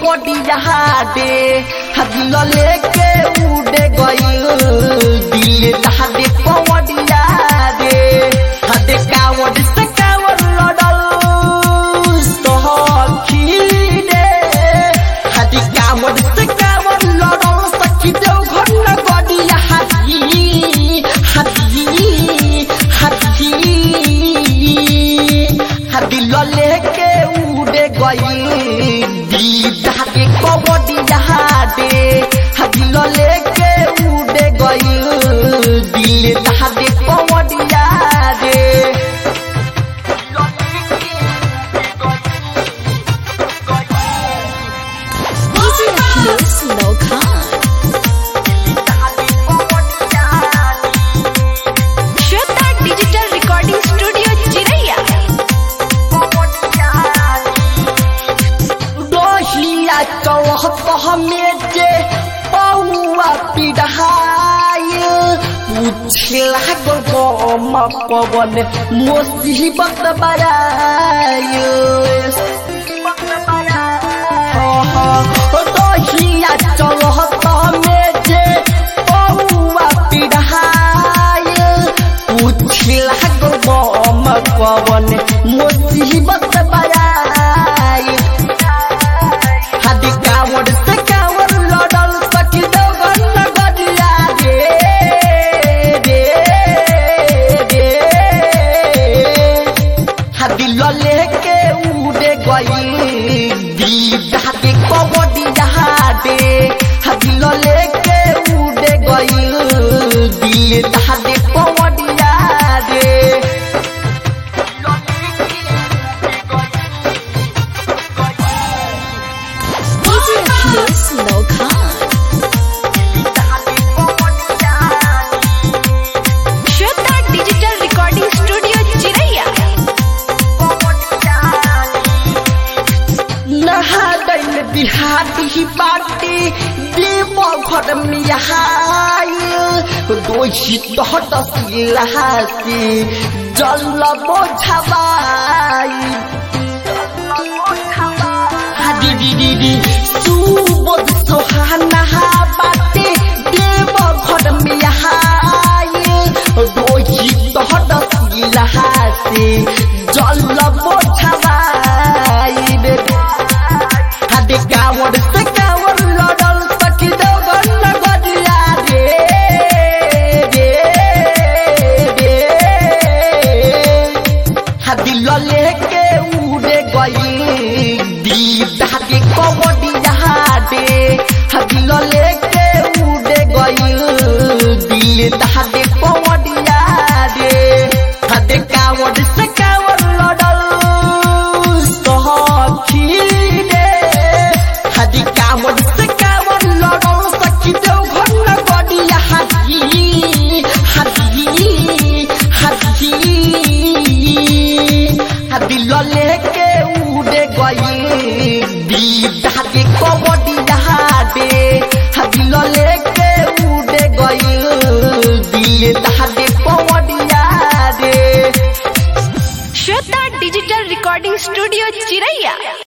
कबड्डिया दे दिल लेके उड़े गइल दिल दे कबड्डिया दे हदे कावड़ से कावड़ लड़ल सखी रे हदी कावड़ से कावड़ लड़ल सखी देव घर न गडिया हाथी हाथी हाथी हदी लले के उड़े गई दीदा के कबड्डिया दे हदी लले के उड़े गई दिल दे कबड्डिया दे DJ Akhilesh Lokhan. Shweta digital recording studio Chiraiya दोहिया चौहत हमें जे पौआ पिढ़ाई पूछला गम पवन मुसीबत बराय दोहिया चौहत हमें जे पौआ पिढ़ाई पूछला गम पवन मुसीबत बराय हदी कावड़ से कावड़ लड़ल सखी देवगन गदिया रे रे रे हदी लले के उड़े गई दीदा के कबड्डिया दे हदी लले के उड़े गई दीदा के कबड्डिया दे DJ Akhilesh Lokhan. Shweta digital recording studio Chiraiya नहा दैल बिहारी बाटी देव घर में दोषी तहत सिलहासी जल बोझवाई हादी दीदी सुबोध सोहाना बाटे देव घर में दोषी तहत सिलहासी जल बोझवाई हदे कावड़ से कावड़ लड़ल सखी देवगन गदिया रे रे रे हदी लले के उड़े गई दीदा के कबड्डिया दे हदी लले के उड़े गई दिल दे कबड्डिया दे हदे कावड़ से कावड़ लड़ल सखी रे हदी कावड़ से कावड़ लड़ल सखी देव घर न गडिया हाथी हाथी हाथी हदी लले के उड़े गई दीदा के कबड्डिया दे हदी लले के उड़े गई दिल दे कबड्डिया दे श्वेता डिजिटल रिकॉर्डिंग स्टूडियो चिरैया